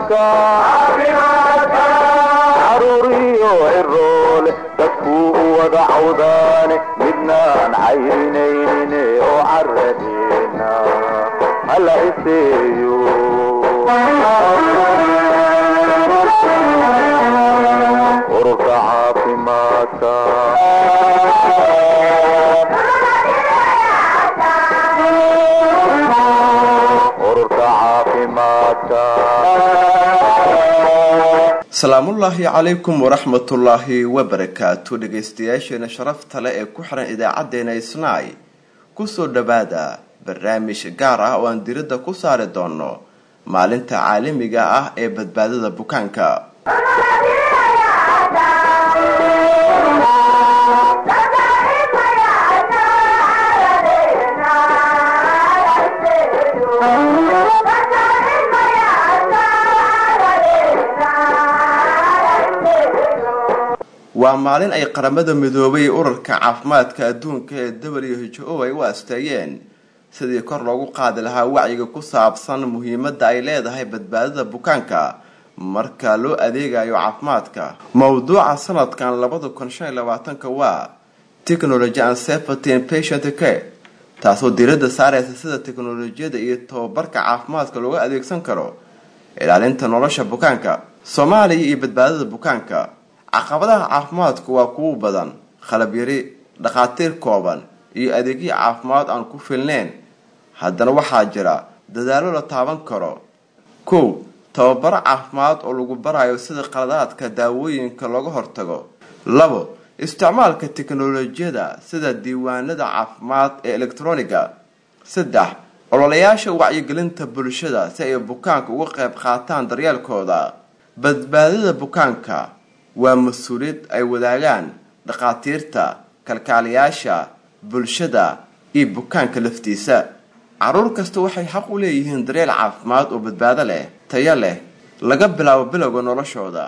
caafimaadka caruuriyo ciroole dadkuu u wada cawdaane midnaan cayrinaynin oo caradeena hala iseeyo ururka caafimaadka ururka caafimaadka salaamullaahi calaykum waraxmatullaahi wabarakaatu dhegaystayaasheena sharafta leh ee ku xiran idaacadeena isnaay kusoo dhowaada barnaamij gaar ah oo aan diradda ku saari doono maalinta caalamiga ah ee badbaadada bukaanka waa maalin ay qaramada midoobay urarka caafimaadka adduunka ee w h o ay u asteeyeen sidii kor loogu qaadi lahaa wacyiga ku saabsan muhiimadda ay leedahay badbaadada bukaanka marka loo adeegayo caafimaadka mowduuca sanadkan labada kun shan iyo labaatanka waa technology and safety and patient care taasoo diiradda saareysa sida teknolojiyada iyo tababarka caafimaadka looga adeegsan karo ilaalinta nolosha bukaanka soomaaliya iyo badbaadada bukaanka caqabadaha caafimaadku waa kuwo badan khalab yari dhakhaatiir kooban iyo adeegyo caafimaad aan ku filneyn haddana waxaa jira dadaalo la taaban karo kow tababaro caafimaad oo lagu barayo sida qaladaadka daawooyinka looga hortago labo isticmaalka teknolojiyada sida diiwaanada caafimaad ee elektroniga saddex ololayaasha wacyigelinta bulshada si ay bukaanka uga qayb qaataan daryeelkooda badbaadada bukaanka waa mas-uuliyad ay wadaagaan dhakhaatiirta kalkaaliyaasha bulshada iyo bukaanka laftiisa caruur kasta waxay xaq u leeyihiin daryeel caafimaad oo badbaado leh tayo leh laga bilaabo bilowga noloshooda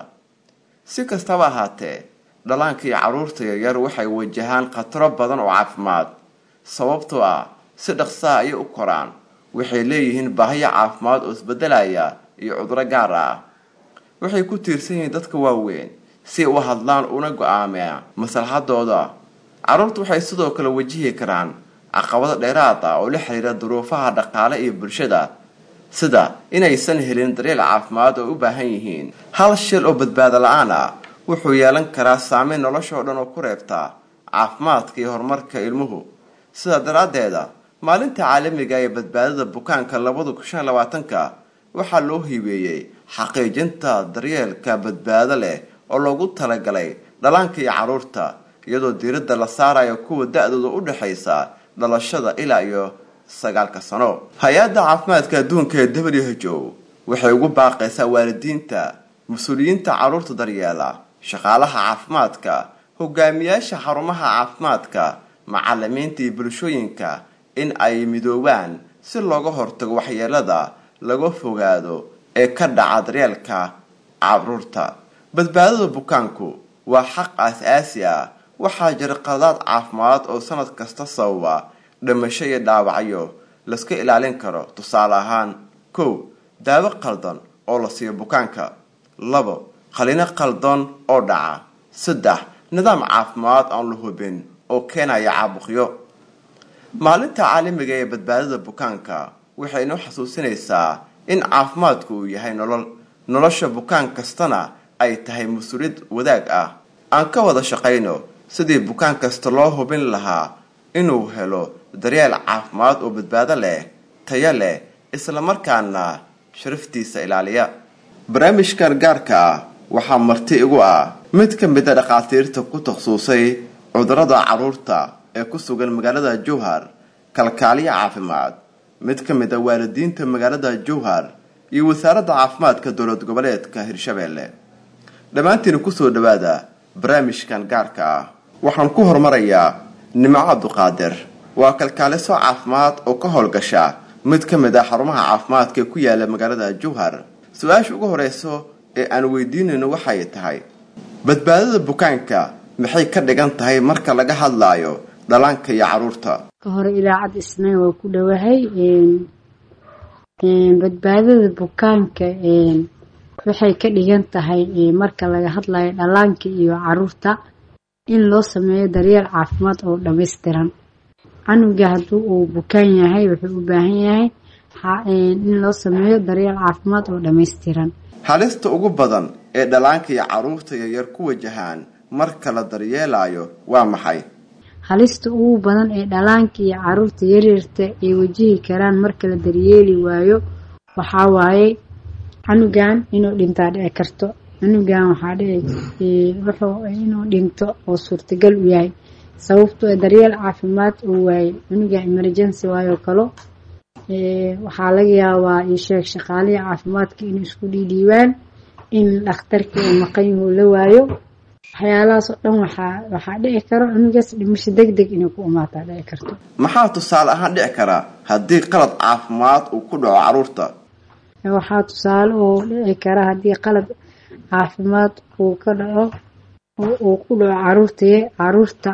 si kastaba ahaatee dhallaanka iyo carruurta yaryar waxay wajahaan khataro badan oo caafimaad sababtoo ah si dhaqsaha ayay u koraan waxay leeyihiin baahiyo caafimaad oo isbedelaya iyo cuduro gaar ah waxay ku tiirsan yihiin dadka waaweyn si ay u hadlaan una go-aamea maslaxadooda carruurtu waxay sidoo kale wajihi karaan caqabado dheeraad ah oo la xiriira duruufaha dhaqaale iyo bulshada sida inaysan helin daryeel caafimaad oo u baahan yihiin hal shil oo badbaado la-aan ah wuxuu yeelan karaa saameyn noloshoo dhan oo ku reebta caafimaadka iyo horumarka ilmuhu sidaa daraaddeeda maalinta caalamiga ee badbaadada bukaanka labada kun shan labaatanka waxaa loo hibeeyey xaqiijinta daryeelka badbaado leh oo loogu talagalay dhallaanka iyo carruurta iyadoo diiradda la saarayo kuwa da-dooda u dhexaysa dhalashada ilaa iyo sagaalka sano hay-adda caafimaadka adduunka ee w h o waxay ugu baaqaysaa waalidiinta mas-uuliyiinta carruurta daryeela shaqaalaha caafimaadka hogaamiyaasha xarumaha caafimaadka macalimiinta iyo bulshooyinka in ay midoobaan si looga hortago waxyeelada laga fogaado ee ka dhaca daryeelka carruurta badbaadada bukaanku waa xaq aas-aasi ah waxaa jira qaladaad caafimaad oo sanad kasta sababa dhimasho iyo dhaawacyo layska ilaalin karo tusaale ahaan kow daawo qaldan oo la siiyo bukaanka labo qalino qaldan oo dhaca saddex nidaam caafimaad aan la hubin oo keenaya caabuqyo maalinta caalamiga ee badbaadada bukaanka waxay inoo xasuusinaysaa in caafimaadku uu yahay nolol nolosha bukaan kastana ay tahay mas-uuliyad wadaag ah aan ka wada shaqayno sidii bukaan kasta loo hubin lahaa inuu helo daryeel caafimaad oo badbaado leh tayo leh islamarkaana sharaftiisa ilaaliya barnaamijkan gaarka ah waxaa marti igu ah mid ka mid a dhakhaatiirta ku takhasusay cudurada carruurta ee ku sugan magaalada jowhar kalkaaliya caafimaad mid ka mid a waalidiinta magaalada jowhar iyo wasaaradda caafimaadka dowlad goboleedka hirshabeelle dhammaantiina kusoo dhawaada barnaamijkan gaarka ah waxaan ku horumarayaa nimco cabduqaadir waa kalkaaliso caafimaad oo ka howlgasha mid ka mid ah xarumaha caafimaadka ee ku yaala magaalada jowhar su-aasha ugu horeyso ee aan weydiinayno waxay tahay badbaadada bukaanka maxay ka dhigan tahay marka laga hadlaayo dhallaanka iyo caruurta ka hore ilaacad isna waa ku dhowahay badbaadada bukaanka waxay ka dhigan tahay marka laga hadlayo dhallaanka iyo caruurta in loo sameeyo daryeel caafimaad oo dhammaystiran canuga haddii uu bukaan yahay wuxuu u baahan yahay in loo sameeyo daryeel caafimaad oo dhammaystiran halista ugu badan ee dhallaanka iyo caruurta yaryar ku wajahaan marka la daryeelayo waa maxay halista ugu badan ee dhallaanka iyo caruurta yaryarta ay wajihi karaan marka la daryeeli waayo waxaa waaye canugan inuu dhintaa dhici karto canugan waxaa dhici wuxuu inuu dhinto oo suurtagal u yahay sababtoo daryeel caafimaad uu waayey canugan emergency waayoo kalo waxaa laga yaabaa isheeg shaqaalihii caafimaadka inay isku dhiidhiibaan in dhakhtarkii uu maqan yahu la waayo waxyaalahaas oo dhan waxaa waxaa dhici karo cunugaas dhimasho deg deg inay ku imaataa dhici karto maxaa tusaale ahaan dhici karaa haddii qalad caafimaad uu ku dhaco caruurta waxaa tusaale oo dhici kara haddii qalab caafimaad uu ka dhaco uu ku dhaco caruurtaye caruurta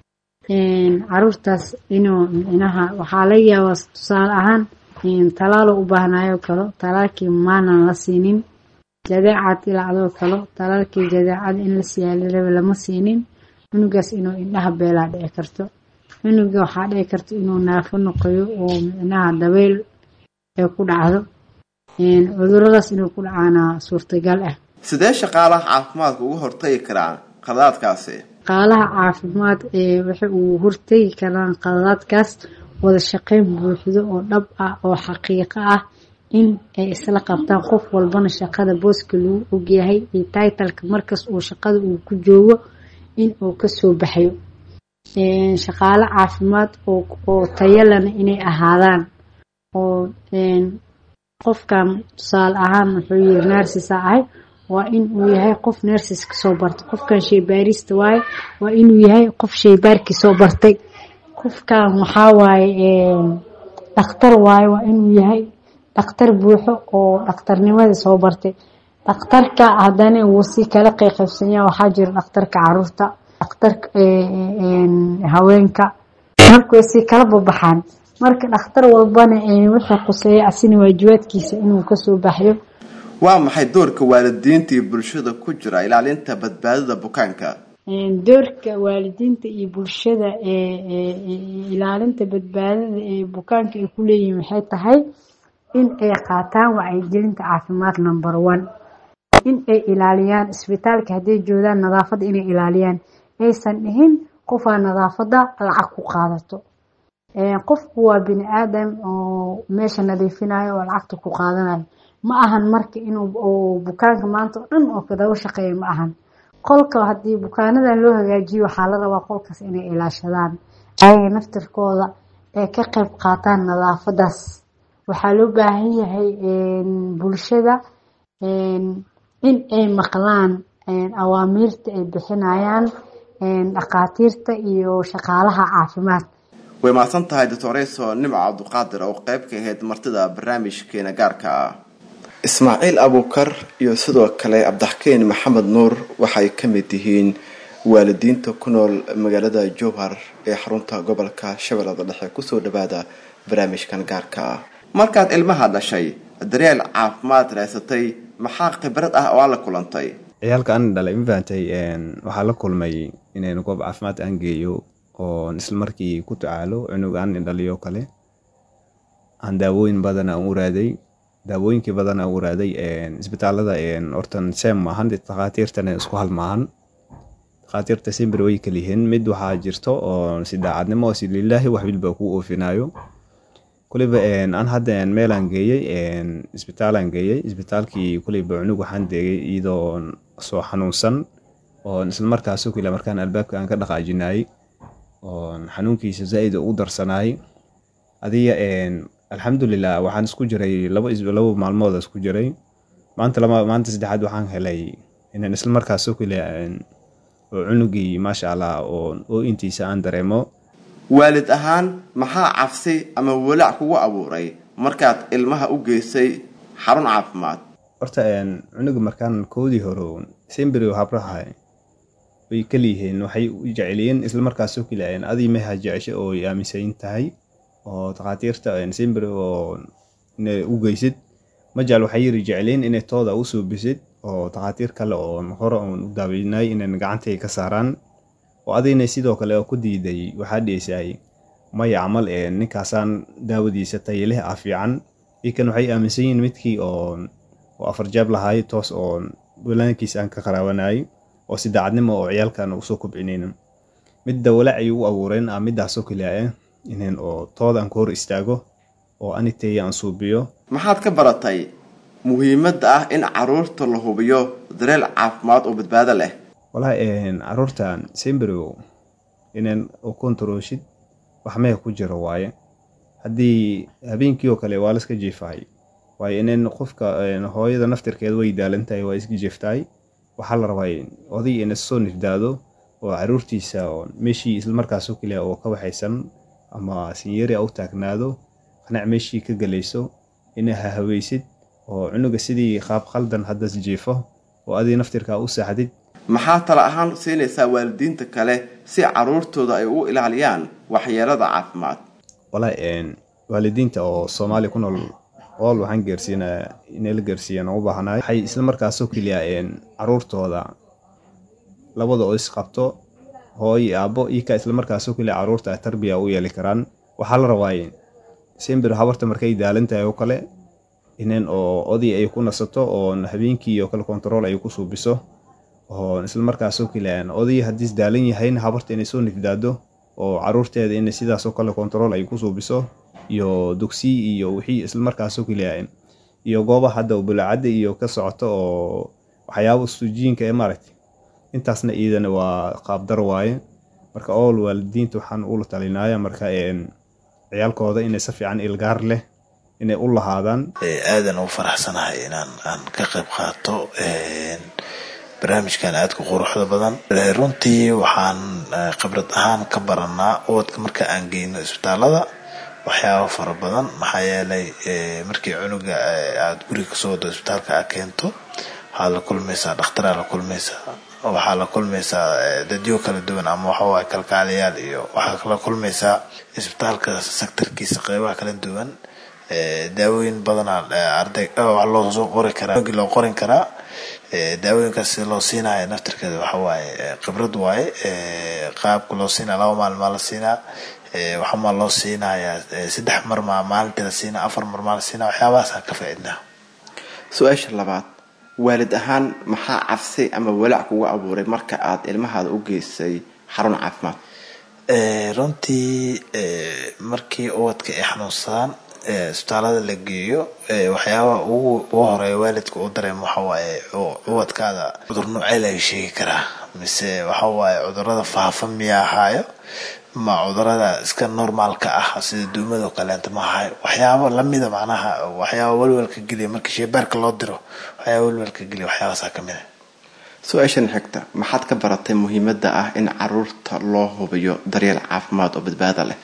caruurtaas inuu micnaha waxaa laga yaabaa tusaale ahaan talaalo u baahnayo kalo talaalkii maanan la siinin jadeecad ilacdoo kalo talaalkii jadeecada in la siyaala lama siinin cunugaas inuu indhaha beelaa dhici karto cunuga waxaa dhici karta inuu naafo noqoyo oo micnaha dabeyl ay ku dhacdo cuduradaas inuu ku dhacaana suurtagal ah sidee shaqaalaha caafimaadka uga hortagi karaan qaladaadkaasi shaqaalaha caafimaad ee waxa uu hortegi karaan qaladaadkaas wada shaqeyn buuxdo oo dhab ah oo xaqiiqo ah in ay isla qabtaan qof walbana shaqada booska lagu ogyahay iyo taitalka markas uu shaqada uu ku joogo in uu kasoo baxayo shaqaalo caafimaad oo tayalana inay ahaadaan oo qofkan tusaale ahaan wuxuu yiri nersisa ahay waa in uu yahay qof nersis kasoo bartay qofkan sheybaarista waaye waa inuu yahay qof sheybaarkii soo bartay qofkan waxaa waaye dhakhtar waaye waa inuu yahay dhakhtar buuxo oo dhakhtarnimadii soo bartay dhakhtarka haddana wuu si kala qeyqaybsanya waxaa jira dhakhtarka caruurta dhakhtarka haweenka marka way si kala babaxaan marka dhakhtar walbana wuxuu quseeya asina waajibaadkiisa inuu kasoo baxyo waa maxay doorka waalidiinta iyo bulshada ku jira ilaalinta badbaadada bukaanka doorka waalidiinta iyo bulshada ee ilaalinta badbaadada ee bukaanka ay ku leeyihiin waxay tahay in ay qaataan wacyigelinta caafimaad number one in ay ilaaliyaan isbitaalka hadday joogaan nadaafadda inay ilaaliyaan aysan dhihin qofaa nadaafadda lacag ku qaadato qofku waa bini aadam oo meesha nadiifinayo oo lacagta ku qaadanayo ma ahan marka inuu bukaanka maanta oo dhan oo kadaga shaqeeya ma ahan qolka haddii bukaanadan loo hagaajiyo waxaa la rabaa qolkaas inay ilaashadaan ayaga naftirkooda ee ka qayb qaataan nadaafadaas waxaa loo baahan yahay bulshada in ay maqlaan awaamiirta ay bixinayaan dhakhaatiirta iyo shaqaalaha caafimaad way mahadsan tahay doctoreso nimco cabduqaadir oo qeyb ka ahayd martida barnaamijkeena gaarka ah ismaaciil abuukar iyo sidoo kale cabdixakeen maxamed nuur waxay ka mid yihiin waalidiinta ku nool magaalada jowhar ee xarunta gobolka shabeellada dhexe kusoo dhawaada barnaamijkan gaarka ah markaad ilmaha dhashay daryeel caafimaad raysatay maxaa khibrad ah oo aan la kulantay ciyaalka aan dhalay ma fahantay waxaa la kulmay inaynu goob caafimaad aan geeyo oo isla markii ku tacaalo cunug aan indhaliyo kale aan daawooyin badan aan u raaday daawooyinkii badan aan u raaday isbitaalada hortan sem maahan dhakhaatiirtana isku hal maahan dhakhaatiirta simbir way kaliyihiin mid waxaa jirto oo si daacadnimo si lilaahi wax bilba ku oofinayo kuliba aan hadda meelaan geeyey isbitaalaan geeyey isbitaalkii kuliba cunug waxaan deegay iyadoo soo xanuunsan oo isla markaas kila markaan albaabka aan ka dhaqaajinayay oo xanuunkiisa zaaid u darsanayay adiga alxamdulilah waxaan isku jiray laba laba maalmood isku jiray maanta lama maanta saddexaad waxaan helay inaan isla markaas kila oo cunugii maasha allah oo oo intiisa aan dareemo waalid ahaan maxaa cabsi ama walaac kugu abuuray markaad ilmaha u geysay xarun caafimaad horta cunuga markaan koodii hore simbri habraha way kaliyihiin waxay u jecelyihiin isla markaas kila adii meha jecesho oo aaminsayin tahay oo takhaatiirta simbri oo ina u geysid majaal waxay yiri jecleen inay tooda u suubisid oo takhaatiir kale oo hore oon u daaweynay inay gacantay ka saaraan oo adigna sidoo kale oo ku diiday waxaa dhiisay maya camal ee ninkaasaan daawadiisa tayaleh ah fiican ikan waxay aaminsan yihiin midkii oo oo afar jaab lahaay toos oo walaankiisa aan ka qaraabanayay oo si daacadnimo oo ciyaalkan usoo kobcinaynin midda walaac ay u abuureen ah midaasoo keliya ah inaan oo tooda aan ka hor istaago oo aniteeya aan suubiyo maxaad ka baratay muhiimadda ah in caruurta la hubiyo dareel caafimaad oo badbaado leh walahi caruurtan sembrow inaan u kontarooshid wax meha ku jiro waaye haddii habeenkii oo kale waa laska jiifahay waayo inaan qofka hooyada naftirkeeda way daalantahay waa iska jiiftahay waxaa la rabaa oday ina soo nifdaado oo caruurtiisa oo meeshii islamarkaasoo keliya oo ka waxaysan ama sinyari a u taagnaado qanac meeshii ka gelayso ina hahaweysid oo cunuga sidii qaab khaldan haddas jiifo oo adii naftirkaa u saaxdid maxaa tala ahaan siinaysaa waalidiinta kale si caruurtooda ay u ilaaliyaan waxyeelada caafimaad walahi waalidiinta oo soomaaliya ku nool ool waxaan gaarsiinaya inay la gaarsiiyaan oo u baahanahay waxay isla markaasoo keliya caruurtooda labada oo isqabto hooyo aabbo iika isla markaasoo keliya caruurta tarbiya u yeeli karaan waxaa la rabaa sembir habarta markay daalan tahay oo kale inan oo oday ay ku nasato oo habeenkii oo kale kontarool ay ku suubiso oo isla markaasoo keliya oday haddiis daalan yahayna habarta inay soo nifdaado oo caruurteeda inay sidaasoo kale kontarool ay ku suubiso iyo dugsi iyo wixii isla markaasoo keliya iyo goobaha hadda bulacadda iyo ka socoto oo waxyaaba suujiinka ee maaragtay intaasna iidana waa qaabdar waaye marka ool waalidiinta waxaan ula talinaya marka ciyaalkooda inay si fiican ilgaar leh inay u lahaadaan aadan u faraxsanahay inaan aan ka qayb qaato barnaamijkan aadka quruxda badan runtii waxaan khibrad ahaan ka baranaa ubadka marka aan geyno isbitaalada waxyaaba fara badan maxaa yeelay markii cunuga aada guriga kasoo wado isbitaalka a keento waxaad la kulmaysaa dhakhtaraa la kulmaysaa waxaa la kulmaysaa dadyo kala duwan ama waxawaay kalkaaliyaal iyo waxaa la kulmaysaa isbitaalka sectorkiisa qeybaha kala duwan daawooyin badanaa arday wax loo soo qori karaa loo qorin karaa daawooyinkaas si loo siinaya naftirkeeda waxa waaye khibrad waaye qaabka loo siinaya laba maalmaa la siinaa waxamaa loo siinayaa saddex mar maa maalintii la siinaa afar mar maa la siinaa waxyaabahaasaan ka faaidnaa su-aasha labaad waalid ahaan maxaa cabsi ama walaac kugu abuuray marka aad ilmahaada u geysay xarun caafimaad runtii markii ubadka ay xanuunsadaan isbitaalada la geeyo waxyaabaha ugu horeeya waalidka u dareemo waxawaaye ubadkaada cudur noocee laga sheegi karaa mise waxawaaye cudurada faafa miya ahaayo ma cudurada iska normaalka ah sida duumado kaleenta ma ahayo waxyaaba lamida macnaha waxyaaba walwalka geliya markii sheebaarka loo diro waxyaaba walwalka geliya waxyaabasaa kamid a su-aashan xigta maxaad ka baratay muhiimadda ah in caruurta loo hubiyo daryeel caafimaad oo badbaado leh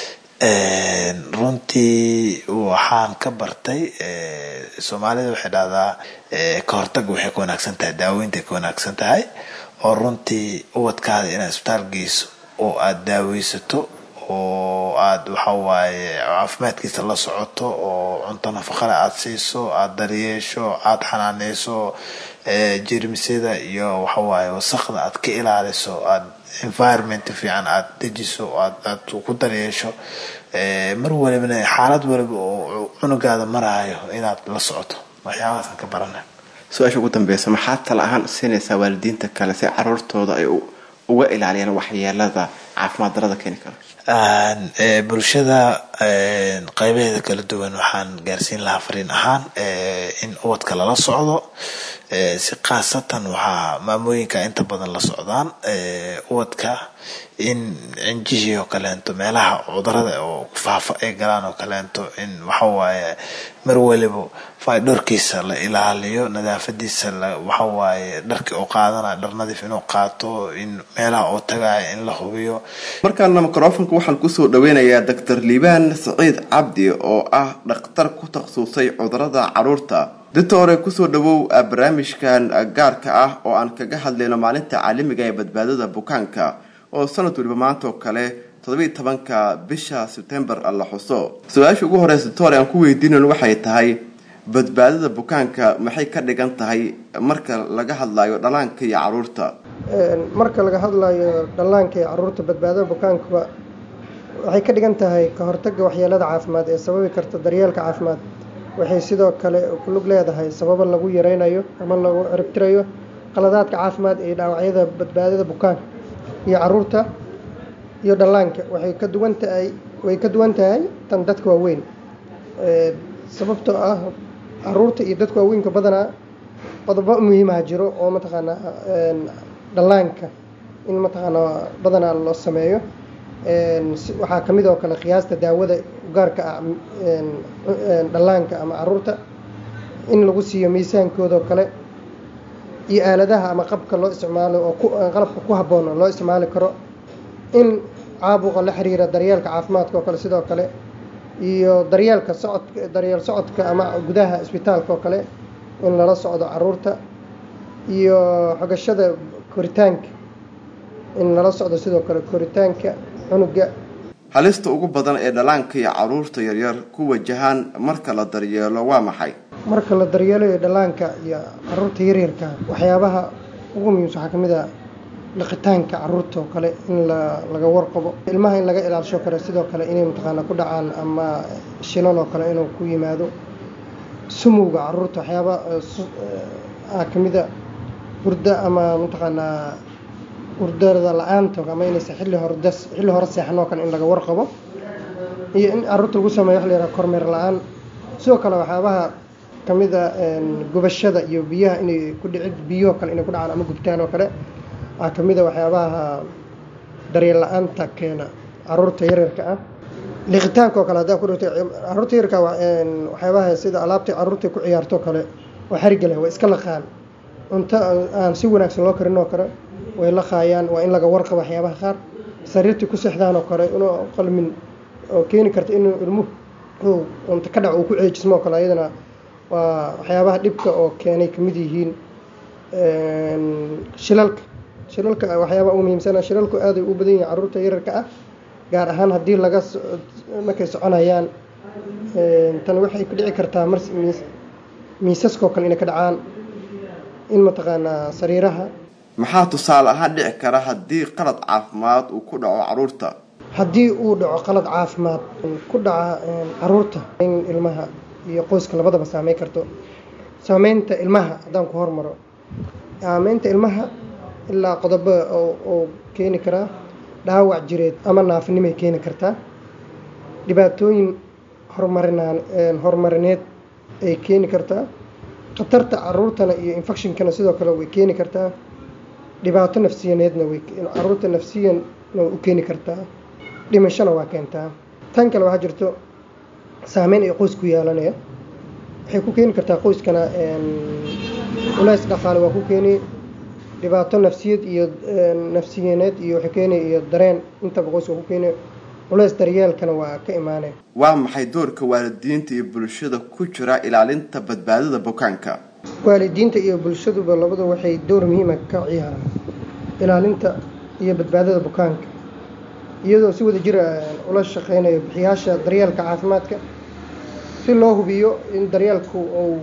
runtii waxaan ka bartay soomaalida waxay dhahdaa ka hortaga waxay ka wanaagsan tahay daaweynta ka wanaagsan tahay oo runtii ubadkaada inaad isbitaal geyso oo aada daaweysato oo aada waxawaaye caafimaadkiisa la socoto oo cunto nafaqale aada siiso aada daryeesho aada xanaaneyso jermisyada iyo waxawaaye wasaqda aad ka ilaaliso aada environment fiican aada dejiso aad aad ku daryeesho mar walibana xaalad waliba oo cunugaada maraayo inaad la socoto waxyaabahaasaan ka barana su-aasha ugu dambeysa maxaa tala ahaan siinaysaa waalidiinta kale si caruurtooda ay uga ilaaliyaan waxyeelada caafimaad darada keeni kara bulshada qeybaheeda kala duwan waxaan gaarsiin lahaa fariin ahaan in ubadka lala socdo si khaasatan waxaa maamooyinka inta badan la socdaan ubadka in cinjihii oo kaleento meelaha cudurada oo faafa ay galaan oo kaleento in waxawaaye mar waliba faydhorkiisa la ilaaliyo nadaafadiisa waxawaaye dharkii oo qaadana dhar nadiif inuu qaato in meelaha oo tagaaya in la hubiyo markaana microfonka waxaan kusoo dhaweynayaa doctor liibaan saciid cabdi oo ah dhakhtar ku takhasusay cudurada caruurta ditore kusoo dhawow barnaamijkan gaarka ah oo aan kaga hadlayno maalinta caalamiga ee badbaadada bukaanka oo sanad waliba maanta oo kale toddobiiy tobanka bisha sebtembar la xuso su-aasha ugu horeysa ditore aan ku weydiinan waxay tahay badbaadada bukaanka maxay ka dhigan tahay marka laga hadlayo dhalaanka iyo caruurta marka laga hadlayo dhallaanka iyo caruurta badbaadada bukaankuba waxay ka dhigan tahay ka hortagga waxyeelada caafimaad ee sababi karta daryeelka caafimaad waxay sidoo kale ku lug leedahay sababo lagu yareynayo ama lagu ciribtirayo qaladaadka caafimaad ee dhaawacyada badbaadada bukaanka iyo caruurta iyo dhallaanka waxay ka duwan tahay way ka duwan tahay tan dadka waaweyn sababtoo ah caruurta iyo dadka waaweynka badanaa qodobo muhiimaha jiro oo mataqaanaa dhallaanka in mataqaanaa badanaa loo sameeyo waxaa kamid oo kale qiyaasta daawada gaarka ah dhallaanka ama caruurta in lagu siiyo miisaankoodao kale iyo aaladaha ama qabka loo isticmaalo oo qalabka ku habboon loo isticmaali karo in caabuqa la xiriira daryeelka caafimaadka oo kale sidoo kale iyo daryeelka socodka daryeel socodka ama gudaha isbitaalka oo kale in lala socdo caruurta iyo xogashada koritaanka in lala socdo sidoo kale koritaanka cunuga halista ugu badan ee dhallaanka iyo caruurta yaryar ku wajahaan marka la daryeelo waa maxay marka la daryeelayo dhallaanka iyo caruurta yaryarka waxyaabaha ugu muhiimsan waxaa kamid ah dhaqitaanka caruurta oo kale in la laga warqabo ilmaha in laga ilaalisho kale sidoo kale inay mataqaana ku dhacaan ama shilal oo kale inuu ku yimaado sumowga caruurta waxyaaba ah kamida hurda ama mataqaanaa hurdada la-aanta ama inaysa xilli hore xilli hore seexan oo kale in laga warqabo iyo in caruurta lagu sameeyo waxa la yidhaha kormeer la-aan sidoo kale waxyaabaha kamida gubashada iyo biyaha inay ku dhicid biyahoo kale inay ku dhacaan ama gubtaan oo kale waxaa kamida waxyaabaha daryeel la-aanta keena caruurta yaryarka ah liqitaanka oo kale haddaa ku dhigto caruurta yaryarka waxyaabaha sida alaabta caruurta ku ciyaarto oo kale oo xariga leh waa iska laqaan cunto aan si wanaagsan loo karin oo kale way laqaayaan waa in laga warqabo waxyaabaha qaar sariirtii ku seexdaan oo kale inuu qalmin oo keeni karta inuu ilmuhu cunto ka dhac uu ku ceejismo oo kale ayadana waa waxyaabaha dhibka oo keenay kamid yihiin shilalka shilalka waxyaabaha ugu muhiimsana shilalku aaday u badan yihiin caruurta yararka ah gaar ahaan haddii laga markay soconayaan tan waxay ku dhici kartaa mar miisaskoo kale inay ka dhacaan in mataqaanaa sariiraha maxaa tusaale ahaan dhici kara haddii qalad caafimaad uu ku dhaco caruurta haddii uu dhaco qalad caafimaad ku dhaca caruurta in ilmaha iyo qoyska labadaba saameyn karto saameynta ilmaha haddaan ku hormaro saameynta ilmaha ilaa qodobo oo keeni karaa dhaawac jireed ama naafinimay keeni kartaa dhibaatooyin horumarinaan horumarineed ay keeni kartaa khatarta caruurtana iyo infectionkana sidoo kale way keeni kartaa dhibaato nafsiyaneedna way caruurta nafsiyanna way u keeni kartaa dhimashona waa keentaa tan kale waxaa jirto saameyn ay qoys ku yeelanaya waxay ku keeni kartaa qoyskana culays dhaqaale waa ku keeni dhibaato nafsiyad iyo nafsiyaneed iyo waxay keeni iyo dareen intaba qoyska ku keeni culays daryeelkana waa ka imaaneen waa maxay doorka waalidiinta iyo bulshada ku jira ilaalinta badbaadada bukaanka waalidiinta iyo bulshaduba labada waxay door muhiima ka ciyaaraan ilaalinta iyo badbaadada bukaanka iyadoo si wada jira ula shaqeynayo bixiyaasha daryeelka caafimaadka si loo hubiyo in daryeelku uu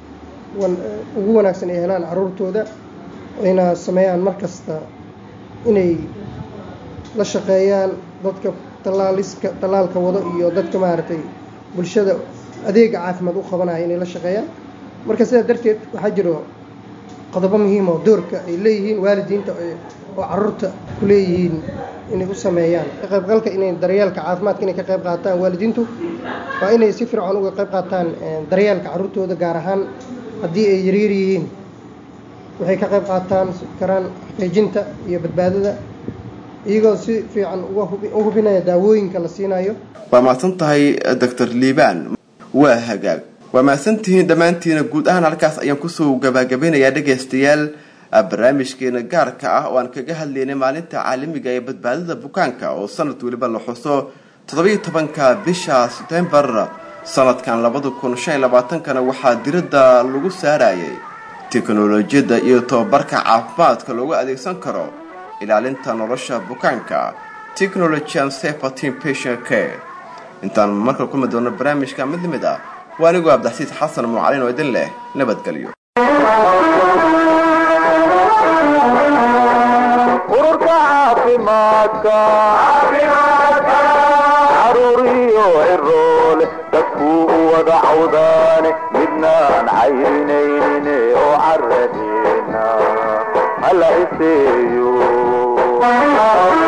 ugu wanaagsan ay helaan caruurtooda ayna sameeyaan mar kasta inay la shaqeeyaan dadka tallaaliska tallaalka wado iyo dadka maaragtay bulshada adeega caafimaad u qabanaya inay la shaqeeyaan marka sidaa darteed waxaa jiro qodobo muhiim oo doorka ay leeyihiin waalidiinta oo caruurta ku leeyihiin inay u sameeyaan ka qaybgalka inay daryeelka caafimaadka inay ka qayb qaataan waalidiintu waa inay si fircoon uga qayb qaataan daryeelka caruurtooda gaar ahaan haddii ay yaryar yihiin waxay ka qayb qaataan karaan xaqiijinta iyo badbaadada iyagoo si fiican u hubinaya daawooyinka la siinayo waa mahadsan tahay doctor liibaan waa hagaag waa mahadsantihiin dhammaantiina guud ahaan halkaas ayaan kusoo gabagabeynayaa dhegaystayaal barnaamijkeena gaarka ah oo aan kaga hadlaynay maalinta caalamiga ee badbaadada bukaanka oo sanad weliba la xuso toddobiyo tobanka bisha sebtembar sanadkan labada kun shan iyo labaatankana waxaa diradda lagu saarayay teknolojiyadda iyo tobabarka caafimaadka loogu adeegsan karo ilaalinta nolosha bukaanka technology and safe patient patient care intaan markale kulmi doono barnaamijka mid lamid ah waa anigoo abdaxsiis xasan mucalin oo idin leh nabadgelyo ururka caafimaadka caruuriyo ciroole dadkuu u wada cawdaane midnaan cayrinaynin oo caradeena hala iseeyo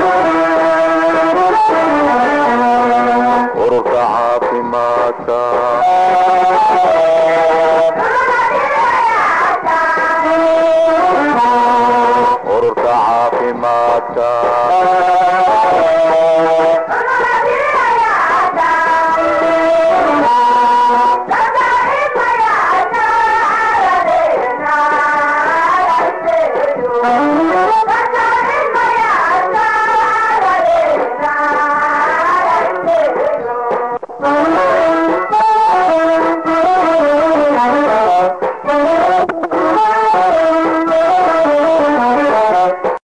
ururka caafimaadka